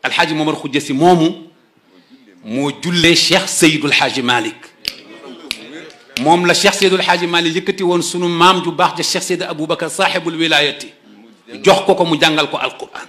alxaaji Momar Xujja si moomu moo jullee cheikh Seydul Xaaji Malik moom la cheikh Seydul Xaaji Malik yëkkati woon sunu maam ju baax ja cheikh Seydi Aboubacar saaxibul wilayati jox ko ko mu jàngal ko alquran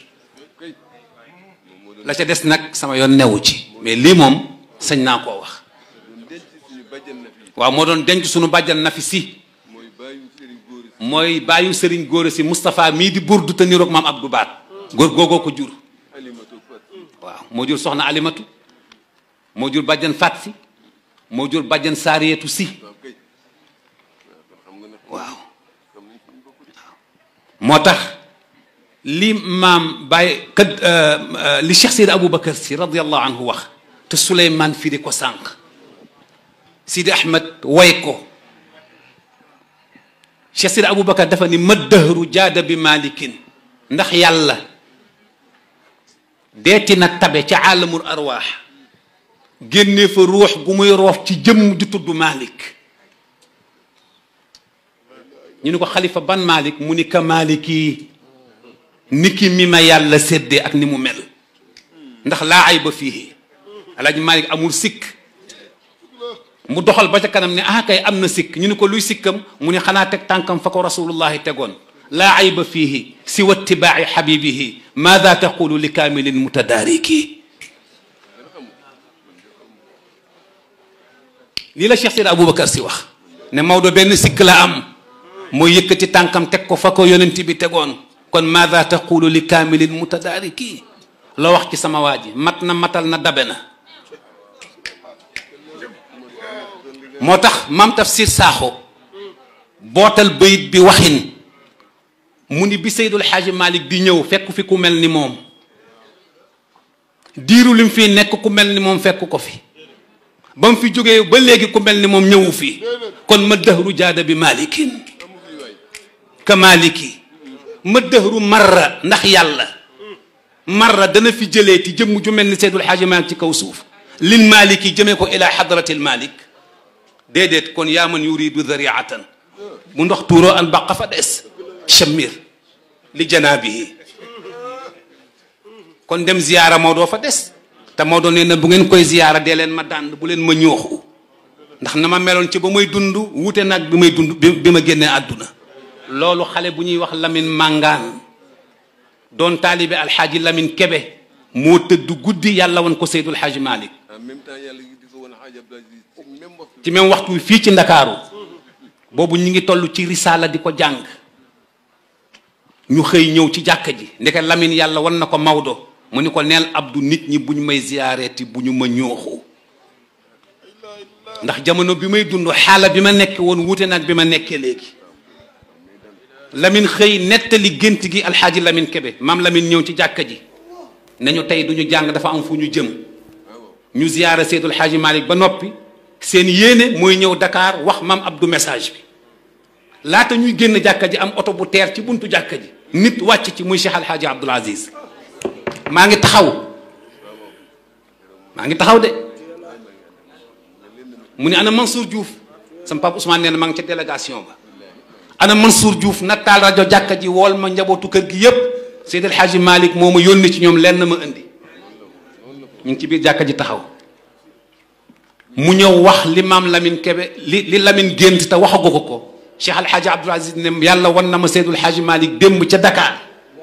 la ca des nag sama yoon newu ci mais lii moom sañ naa koo wax waaw moo doon denc sunu bàjjan na fi si mooy bàyyu sëriñ góor si Moustapha mii di burdu te niroog maam Abdou Baat góor googoo ko jur waaw moo jur soxna alimatu moo jur bàjjan fat si moo jur bàjjan saariyetu si waaw moo tax li maam bàyyi kat li Cheikh Seydi Aboubacar si radiallahu anhu wax te Souleymane firi ko sànq Sidi Ahmed way ko Cheikh Sidi Aboubacar dafa ni ma dëhru jaada bi malikin ndax yàlla deeti na tabe ca àllamul arwaax génnee fa ruux gu muy roof ci jëmm ju tudd Malik ñu ni ko xalifa ban Malik mu ni ka Maliki niki mi ma yàlla séddee ak ni mu mel ndax laa ay ba fii alaaji Malik amul sikk mu doxal ba ca kanam ne ah kay am na sikk ñu ni ko luy sikkam mu ni xanaa teg tànkam fa ko rasulullahi tegoon laa ayba fiihi siwa itibaaci xabibihi maada taqulu li kaamilin mutadaariki lii la Cheikh Seydi Aboubacar si wax ne Maodo benn sikk la am mooy yëkkati tànkam teg ko fa ko yonent bi tegoon kon maada taqulu li kaamilin mutadaariki la wax ci sama waa ji mat na matal na dabe na moo tax maam tafsir saaxo bootal bayit bi waxin mu ni bi Seydul Xaaji Malik di ñëw fekk fi ku mel ni moom diiru lim fii nekk ku mel ni moom fekk ko fi ba mu fi jógee ba léegi ku mel ni moom ñëwu fi kon ma dëhru jaada bi malikin ka maliki ma dëhru marra ndax yàlla marra dana fi jëlee ti jëmm ju mel ni Seydul Xaaji Malik ci kaw suuf lil maliki jëmee ko ila xadratil malik déedéet kon yaa man yuridu zariatan bu ndox tuuroo an baqa fa des chamir li janaabihi kon dem ziyaara Maodo fa des te Maodo nee na bu ngeen koy ziyaara dee leen ma dànd bu leen ma ñooxu ndax na ma meloon ci ba may dund wuute nag bi may dund bi ma génnee àdduna loolu xale bu ñuy wax Lamine Màngaan doon taalibe alxaaji Lamine Kebe moo tëdd guddi yàlla woon ko Seydul Xaaji Malik ci même waxtu wi fii ci ndakaaru boobu ñu ngi toll ci risaala di ko jàng ñu xëy ñëw ci jàkka ji ndeke Lamine yàlla wan na ko Maodo mu ni ko neel Abdou nit ñi bu ñu may ziyaareeti bu ñu ma ñooxu ndax jamono bi may dund xaala bi ma nekk woon wuute nag bi ma nekkee léegi Lamine xëy nettali gént gi alxaaji Lamine Kebe maam Lamine ñëw ci jàkka ji nañu tey duñu jàng dafa am fu ñu jëm ñu ziyaara Seydul Xaaji Malik ba noppi seen yéene mooy ñëw Dakar wax maam Abdou message bi laata ñuy génn jàkka ji am oto bu teer ci buntu jàkka ji nit wàcc ci muy Cheikh Alhaaji Abdoul Aziz maa ngi taxaw maa ngi taxaw de mu ne ana Mansour Diouf sama papa Ousmane nee na maa ngi ca délégation ba ana Mansour Diouf na taal rajo jàkka ji wool ma njabootu kër gi yépp Seydi Alhaaji Malik moo ma yónni ci ñoom lenn ma indi ñu ngi ci biir jàkka ji taxaw mu ñëw wax li maam Lamine Kebe li li Lamine gént te waxagu ko ko Cheikh Al Hadj Abdoul Aziz ne yàlla wan na ma Seydul Hadj Malick démb ca Dakar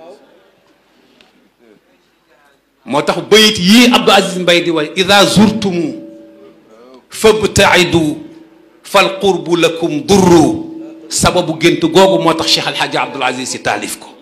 moo tax bayit yii Abdou Aziz Mbay di way ida zurtumu fabtaidu fal qurbu lakum durru sababu gént googu moo tax Cheikh Al Hadj Abdoul Aziz si taalif ko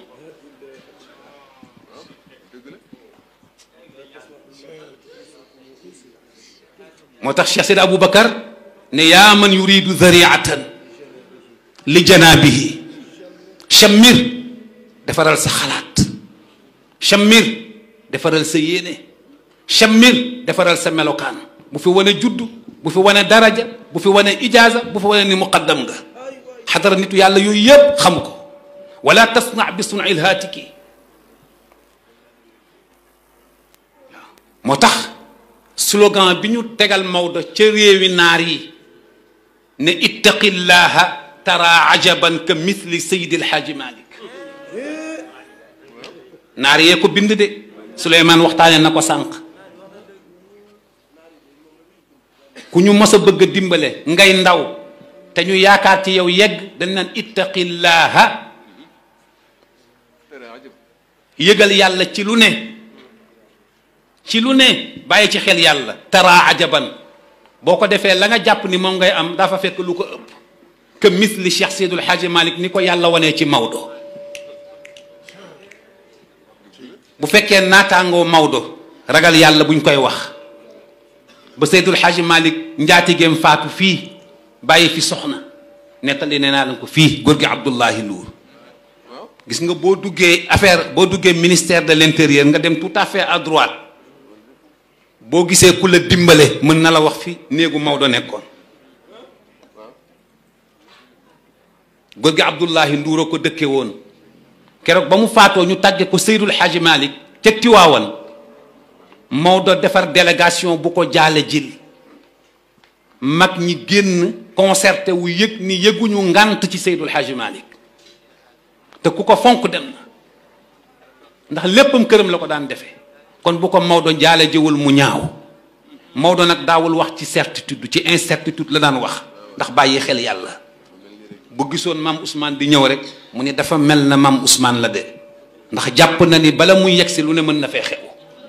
moo tax Cheikh Seydi Aboubacar ne yaa man yuridu zariatan li janaabihi chammir defaral sa xalaat chammir defaral sa yéene chammir defaral sa melokaan bu fi wane judd bu fi wane daraja bu fi wane ijaaza bu fi wane ni muqaddam nga xadara nitu yàlla yooyu yëpp xam ko wala tasna bi sunil haatiki moo tax slogan bi ñu tegal Maodo ca réewi naar yi ne ittaqillaha tara ajaban ka mithli Seydi El Hadji Malick naar yee ko bind de Souleymane waxtaane na ko sànq ku ñu mos a bëgg a dimbale ngay ndaw te ñu yaakaar ci yow yegg dañ naan ittaqillaaha yëgal yàlla ci lu ne ci lu ne bàyyi ci xel yàlla tara ajaban boo ko defee la nga jàpp ni moom ngay am dafa fekk lu ko ëpp que misli Cheikh Seydul Xaaji Malik ni ko yàlla wanee ci Maodo bu fekkee naataangoo Maodo ragal yàlla buñ koy wax ba Seydul Xaaji Malik njaatigeem faatu fii bàyyi fi soxna nettali nee naa leen ko fii góor gi Abdullahi Lour gis nga boo duggee affaire boo duggee ministère de l'intérieur nga dem tout à fait à droite boo gisee ku la dimbale mën na la wax fi néegu Maodo nekkoon góor gi Abdullahi Nduur a ko dëkke woon keroog ba mu faatoo ñu tàgge ko Seydul Xaaji Malik ca Tiwaawan Maodo defar délégation bu ko jaale jil mag ñi génn concerté wu yëg ni yëguñu ngànt ci Seydul Xaaji Malik te ku ko fonk dem na ndax léppam këram la ko daan defee kon bu ko Maodo jaale jëwul mu ñaaw Maodo nag daawul wax ci certitude ci incertitude la daan wax ndax bàyyi xel yàlla bu gisoon maam Ousmane di ñëw rek mu ni dafa mel na maam Ousmane la de ndax jàpp na ni bala muy yegsi lu ne mën na fee xew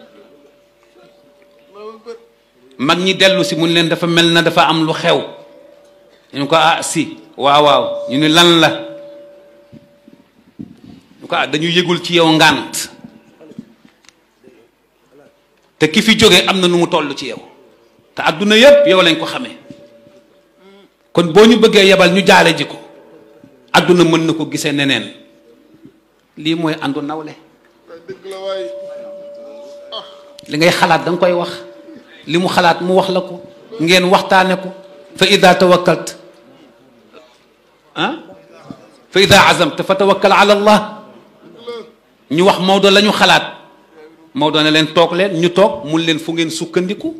mag ñi dellu si mun leen dafa mel na dafa am lu xew ñu ko ah si waaw waaw ñu ni lan la ñu ko ah dañu yëgul ci yow ngànt te ki fi jóge am na nu mu toll ci yow te adduna yépp yow lañ ko xamee kon boo ñu bëggee yebal ñu jaale ji ko adduna mën na ko gisee neneen lii mooy àndu nawle li ngay xalaat da nga koy wax li mu xalaat mu wax la ko ngeen waxtaane ko fa ida tawakkalt ah fa ida azamta fa tawakkal ala allah ñu wax Maodo la ñu xalaat Maodo ne leen toog leen ñu toog mun leen fu ngeen sukkandiku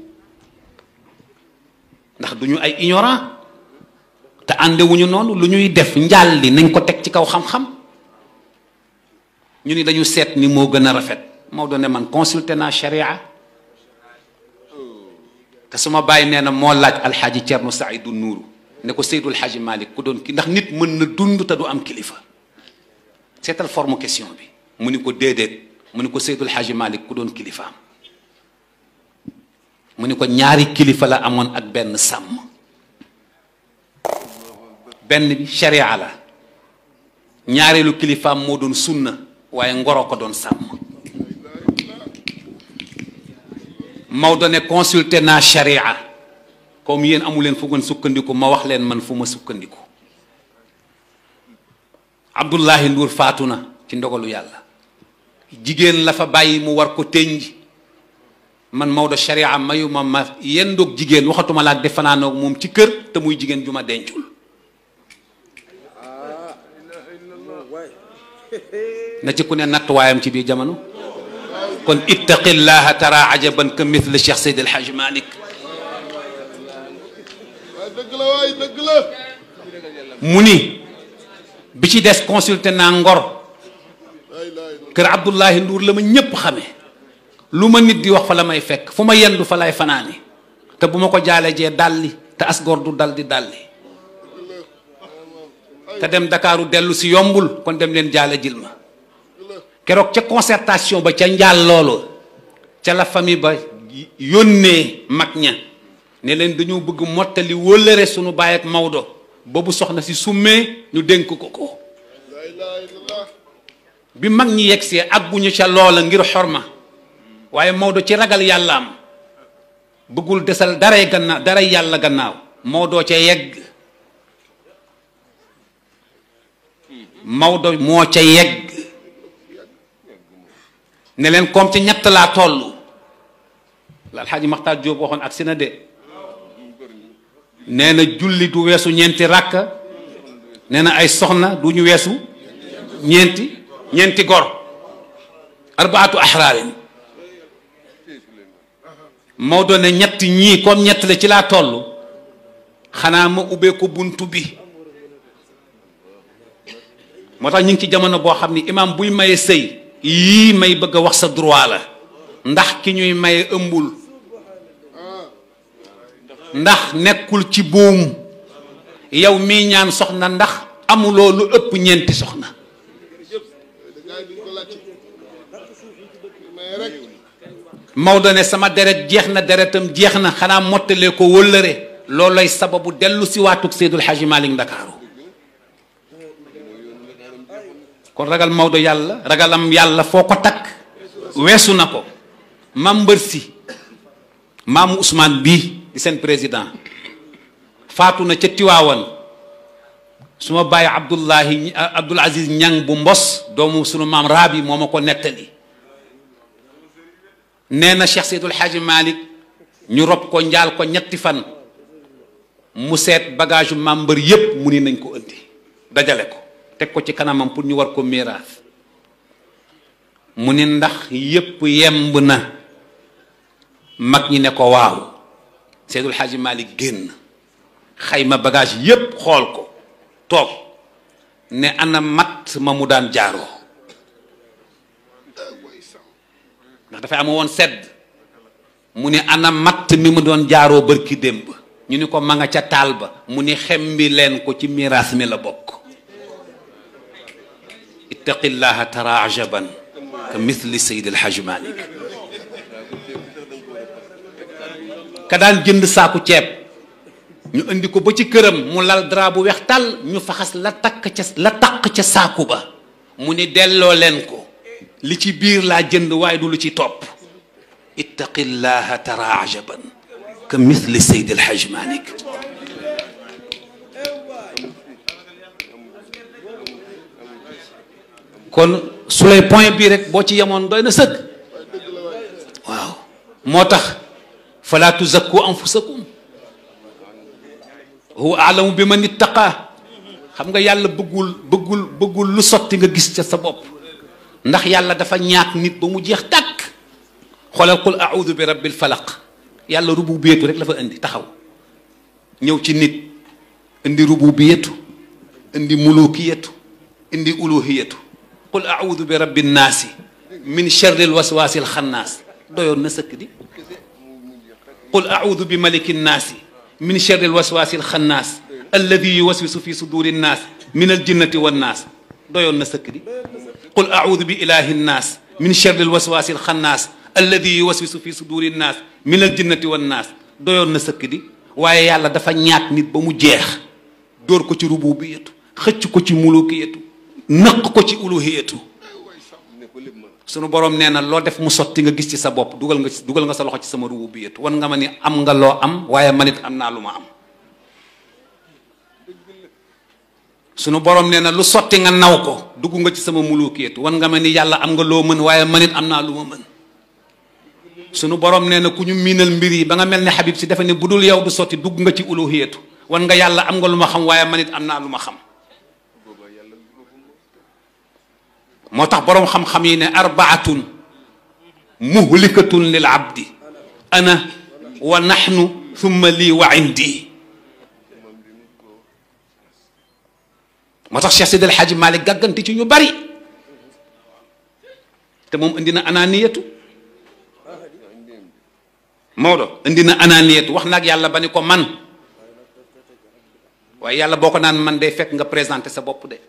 ndax du ñu ay ignorant te àndewuñu noonu lu ñuy def njaal li nañ ko teg ci kaw xam-xam ñu ni dañu seet ni moo gën a rafet Maodo ne man consulté naa sharia te suma bàyyi nee na moo laaj alxaaji Cerno Saidu Nuuru ne ko Seydul Xaaji Malik ku doon ki ndax nit mën na dund te du am kilifa seetal forme question bi mu ni ko déedéet mu ni ko Seydul Xaaji Malik ku doon kilifaam mu ni ko ñaari kilifa la amoon ak benn sàmm benn bi sharia la ñaareelu kilifaam moo doon sunna waaye ngoro ko doon sàmm Maodo ne consulté naa sharia comme yéen amu leen fu ngeen sukkandiku ma wax leen man fu ma sukkandiku Abdullahi Nduur faatu na ci ndogalu yàlla jigéen la fa bàyyi mu war ko tënj man Maodo sharia mayu ma ma yendoog jigéen waxatuma laa def fanaanoog moom ci kër te muy jigéen ju ma dencul na ci ku ne nattuwaayam ci biir jamono kon ittaqillaha tara ajaban ka mithli Cheikh Seydi El Hadj Malick dëgg la waay dëgg la mu ni bi ci des consulté naa ngor kër Abdullahi Nduur la ma ñépp xame lu ma nit di wax fa la may fekk fu ma yendu fa lay fanaani te bu ma ko jaale jee dalli te asgor du dal di dalli te dem Dakaaru dellu si yombul kon dem leen jaale jil ma keroog ca concertation ba ca njaal loolu ca la famille ba yónnee mag ña ne leen dañoo bëgg mottali wóllëre sunu baay ak Maodo boobu soxna si summee ñu dénk ko ko laa ilaha illallah bi mag ñi yegsee àgguñu ca loola ngir xorma waaye Maodo ci ragal yàllaam bëggul desal daray gannaaw daray yàlla gannaaw Maodo ca yegg Maodo moo ca yegg ne leen comme ci ñett laa toll la alxaaji Maxtaar Jóob waxoon ak si na de nee na julli du weesu ñeenti ràkka nee na ay soxna du ñu weesu ñeenti ñeenti gor arbaatu axraarin Maodo ne ñett ñii comme ñett la ci laa toll xanaa ma ubbee ko buntu bi moo tax ñu ngi ci jamono boo xam ni imaam buy maye sëy yii may bëgg a wax sa droit la ndax ki ñuy maye ëmbul ndax nekkul ci buum yow mii ñaan soxna ndax amuloo lu ëpp ñeenti soxna gaay duñ ko laajte mais rek Maodo ne sama deret jeex na deretam jeex na xanaa mottalee ko wëllëre loolay sababu dellu si waatug Seydul Xaaji Malik Ndakaaru kon ragal Maodo yàlla ragalam yàlla foo ko takk weesu na ko maam mbër si maamu Ousmane bii di seen président faatu na ca Tiwaawan su ma bàyyi Abdullahi Abdul Aziz Ñang bu mbos doomu sunu maam Raabi moo ma ko nettali nee na Cheikh Seydul Xaaji Malik ñu rob ko njaal ko ñetti fan mu seet bagage maam mbër yépp mu ni nañ ko indi dajale ko teg ko ci kanamam pour ñu war ko miraas mu ni ndax yépp yemb na mag ñi ne ko waaw Seydul Xaaji Malik génn xayma bagage yépp xool ko toog ne ana matt ma mu daan jaaroo ndax dafay am woon sedd mu ni ana matt mi mu doon jaaroo bërki démb ñu ni ko ma nga ca taal ba mu ni xembi leen ko ci miraas mi la bokk ittaqillaha tara ajaban ka mithli sayid alhaj malik ka daan jënd saaku ceeb ñu indi ko ba ci këram mu lal drap bu weex tàll ñu faxas la takk ca la takk ca saaku ba mu ni delloo leen ko li ci biir laa jënd waaye du lu ci topp ittaqillaha tara ajaban ka mithli sayid alhaj malik kon su lay point bii rek boo ci yemoon doy na sëgg waaw moo tax fala tuzakku anfusakum huwa aalamu bi man ittaqa xam nga yàlla bëggul bëggul bëggul lu sotti nga gis ca sa bopp ndax yàlla dafa ñaak nit ba mu jeex tàkk xoolal qul audu bi rabbil falaq yàlla rububiyatu rek la fa indi taxaw ñëw ci nit indi rububiyatu indi mulukiyatu indi uluhiyatu qul audu bi rabbi nnaasi min charri lwaswaasi alxannaas doyoon na sëkk di qul audu bi maliki nnaasi min charri lwaswaasi alxannaas alladi yuwaswisu fi suduri nnaas min aljinnati wannaas doyoon na sëkk di qul audu bi ilahi nnaas min charri lwaswaasi alxannaas alladi yuwaswisu fi suduri nnaas min aljinnati wannaas doyoon na sëkk di waaye yàlla dafa ñaat nit ba mu jeex dóor ko ci rububiyatu xëcc ko ci mulukiyatu nëq ko ci uluhiyatu sunu borom nee na loo def mu sotti nga gis ci sa bopp dugal nga dugal nga sa loxo ci sama rububiyatu wan nga ma ni am nga loo am waaye man it am naa lu ma am sunu borom nee na lu sotti nga naw ko dugg nga ci sama mulukiyatu wan nga ma ni yàlla am nga loo mën waaye man it am naa lu ma mën sunu borom nee na ku ñu miinal mbir yi ba nga mel ne Habib si defe ne bu dul yow du sotti dugg nga ci uluhiyatu wan nga yàlla am nga lu ma xam waaye man it am naa lu ma xam moo tax boroom xam-xam yi ne arbaatun muhlikatun lil abdi ana wa naxnu thumma lii wa indi moo tax Cheikh Seydi El Hadji Malick gàgganti ci ñu bari te moom indi na ananiyatu Maodo indi na ananiyatu wax naag yàlla ba ni ko man waaye yàlla boo ko naan man day fekk nga présenté sa bopp de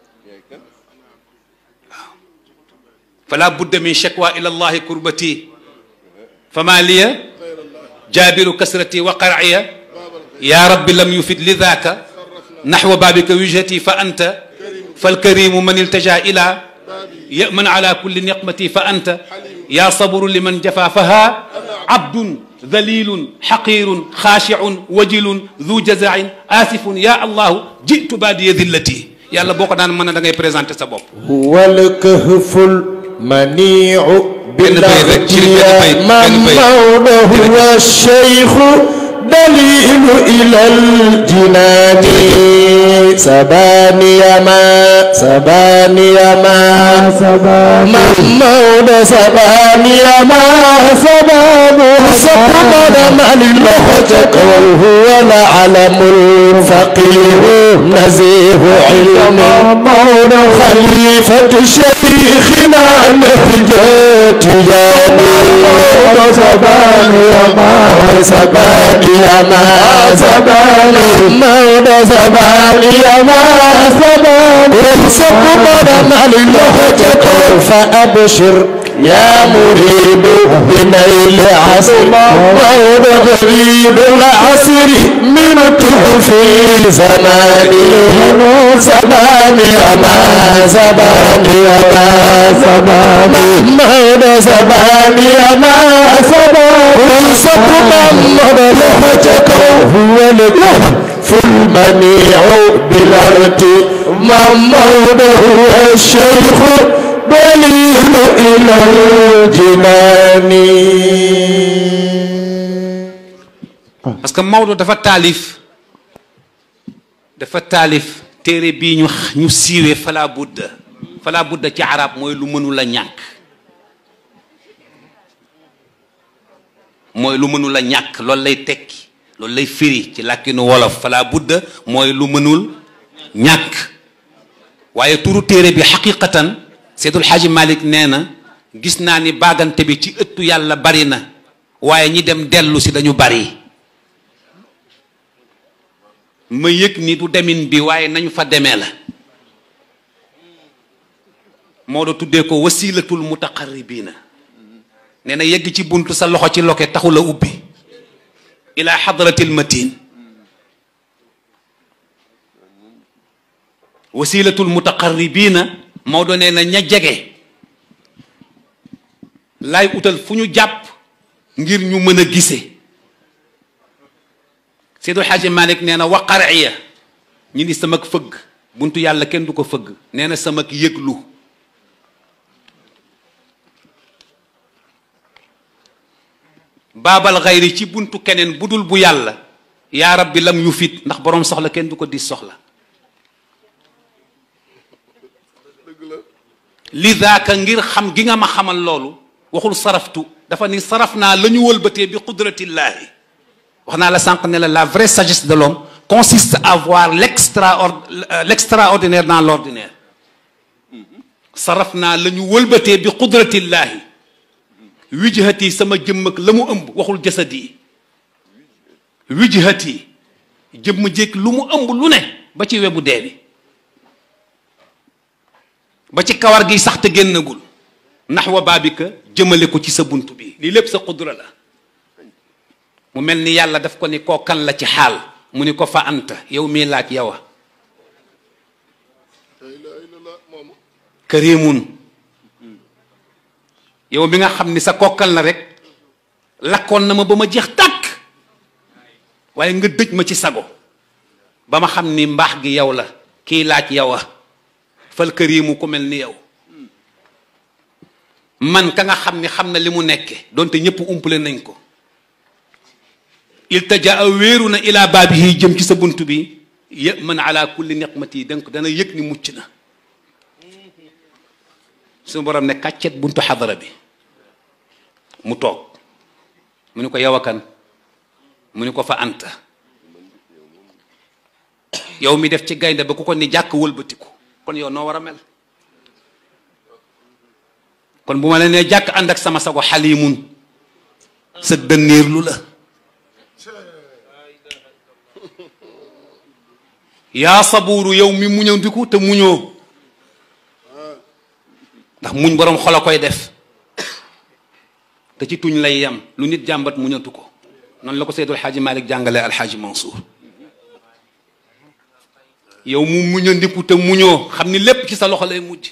fala budda min shakwa ila allahi kurbati fama liya jaabiru kasrati wa qarciya ya rabbi lam yufid lidaka naxwa babika wijhati fa anta falkarimu man iltaja ila yaman ala kulli niqmati fa anta ya sabru liman jafa faha abdun dhalilun xaqirun xaashicun wajilun du jazain asifun ya allahu jitu baadiya dillati yàlla boo ko daan mën a da ngay présenté sa bopp wal kahful منيع بالأغنياء من مولاه هو الشيخ دليل إلى الجنان سباني ما سباني ما من مولى سباني ما سبان سبحان من لغتك وهو العلم الفقير نزيه علم مولى خليفة شيخنا نهجة جاني سباني ما سباني ما سباني مولى سباني ما سباني سبحان من لهجته فأبشر يا مريب بنيل عصر مولى غريب العصر من في زماني زماني ما زماني ما زماني مولى زماني ما زماني سبحان من لهجته هو الكهف في المنيع بالأرض محمود هو الشيخ دليل إلى الجنان parce que Maodo dafa taalif dafa taalif téere bii ñu ñu siiwee fala budda fala budda ci arab mooy lu mënul a ñàkk mooy lu mënul a ñàkk loolu lay tekki loolu lay firi ci làkkinu wolof fala budda mooy lu mënul ñàkk waaye turu téere bi xaqiqatan Seydul Xaaji Malik nee na gis naa ni baagante bi ci ëttu yàlla bari na waaye ñi dem dellu si dañu bari ma yëg ni du demin bi waaye nañu fa demee la moo da tuddee ko wasilatul mutaqarribina nee na yegg ci buntu sa loxo ci loke taxul a ubbi ila xadratil matin wasilatul mutaqarribina Maodo nee na ña jege laay utal fu ñu jàpp ngir ñu mën a gise Seydou Xaaji Malik nee na wa qariya ñu ni samak fëgg buntu yàlla kenn du ko fëgg nee na samak yëglu baabal xayri ci buntu keneen bu dul bu yàlla yaa rabbi lam yu fit ndax boroom soxla kenn du ko dis soxla li daaka ngir xam gi nga ma xamal loolu waxul saraftu dafa ni saraf naa la ñu wëlbatee bi qudratillaahi wax naa la sànq ne la la vraie sagesse de l'homme consiste à voir l'extraord l'extraordinaire dans l'ordinaire saraf naa la ñu wëlbatee bi qudratillaahi wijhati sama jëmm ak la mu ëmb waxul jasadi wijhati jëmm jéeg lu mu ëmb lu ne ba ci webu dee bi ba ci kawar gi sax te génnagul naxwa baabika jëmale ko ci sa bunt bi lii lépp sa qudra la mu mel ni yàlla daf ko ni koo kan la ci xaal mu ni ko fa anta yow mii laaj yowa karimun yow mi nga xam ni sa kokkal la rek lakkoon na ma ba ma jeex tàkk waaye nga dëj ma ci sago ba ma xam ni mbaax gi yow la kii laaj yowa fal karimu ku mel ni yow man ka nga xam ni xam na li mu nekke donte ñëpp umpale nañ ko iltaja a wéeru na ila baabihi jëm ci sa bunt bi yë man ala kulli niqmati donc dana yëg ni mucc na suñu borom ne kàccet buntu xadara bi mu toog mu ni ko yow akan mu ni ko fa anta yow mi def ci gaynde ba ku ko ni jàkk wëlbatiku kon yow noo war a mel kon bu ma la nee jàkk ànd ak sama sago xalimun sa dënniir lu la yaa sabuuru yow mi muñandiku te muñoo ndax muñ boroom xol a koy def te ci tuñ lay yem lu nit jàmbat muñatu ko noonu la ko Seydul Xaaji Malik jàngale Alxaaji Mansour yow mu muñandiku te muñoo xam ni lépp ci sa loxo lay mujj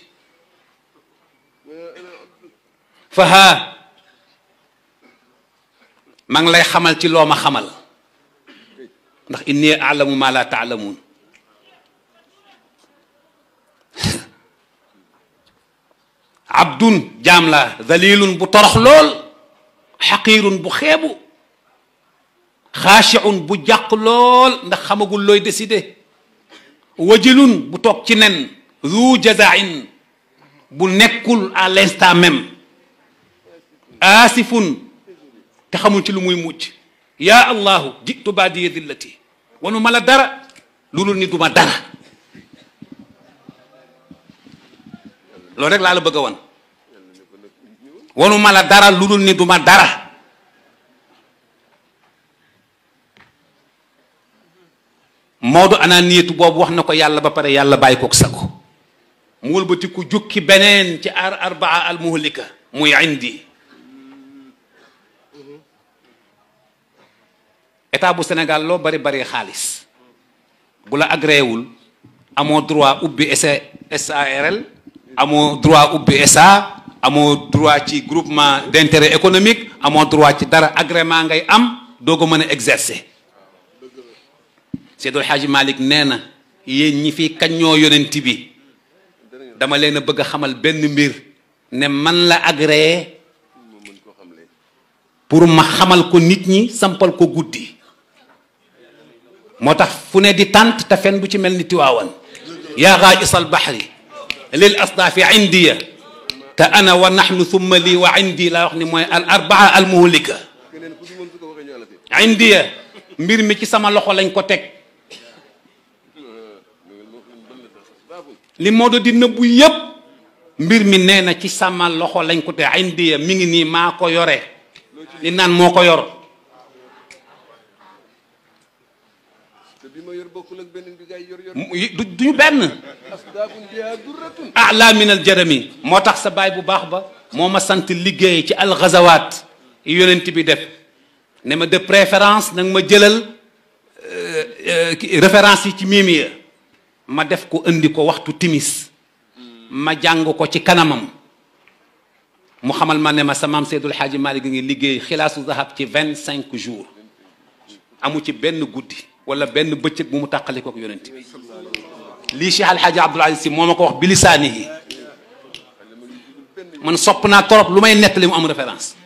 fa haa maa ngi lay xamal ci loo ma xamal ndax inni alamu ma la taalamuun abdun jaam laa dalilun bu torox lool xaqiirun bu xeebu xaashiun bu jàq lool ndax xamagul looy décidé wajilun bu toog ci nen zu jazain bu nekkul à l'instant même aasifun te xamul ci lu muy mujj yaa allahu jitu baadiya dillati wanu ma la dara loolu ni duma dara loolu rek laa la bëgg a wan wanu ma la dara lu dul ni duma dara Maodo ananiyatu boobu wax na ko yàlla ba pare yàlla bàyyi kook sago mu wëlbati ku jukki beneen ci ar arbaa al muhlika muy indi état bu Sénégal loo bari bari xaalis bu la agréewul amoo droit ubbi SARL amoo droit ubbi SA amoo droit ci groupement d'intérêt économique amoo droit ci dara agrément ngay am doo ko mën a exercer Seydou El Hadji Malick nee na yéen ñi fi kaññoo yonent bi dama leen a bëgg a xamal benn mbir ne man la agréé pour ma xamal ko nit ñi sampal ko guddi moo tax fu ne di tànt te fen du ci mel ni tiwaawan yaa gaajis al baxri lil asdaafi indiya te ana wa naxnu thumma lii wa indi laa wax ni mooy al arbaa al muhlika indiya mbir mi ci sama loxo lañ ko teg li Maodo di nëbbu yépp mbir mi nee na ci sama loxo lañ ko teg indiya mi ngi nii maa ko yore li naan moo ko yor du duñu benn ala min al jarami moo tax sa baay bu baax ba moo ma sant liggéey ci alxazawaat yi yonent bi def ne ma de préférence nag ma jëlal référence yi ci miimiya ma def ko indi ko waxtu timis ma jàng ko ci kanamam mu xamal ma ne ma sa maam Seydul Xaaji Maalik ngi liggéey xilaasu zahab ci vingt cinq jours amu ci benn guddi wala benn bëccëg bu mu tàqali kook yonent bi lii Cheikh Alxaaji Abdul Aziz Si moo ma ko wax bilisaanihi man sopp naa torop lu may nettali mu am référence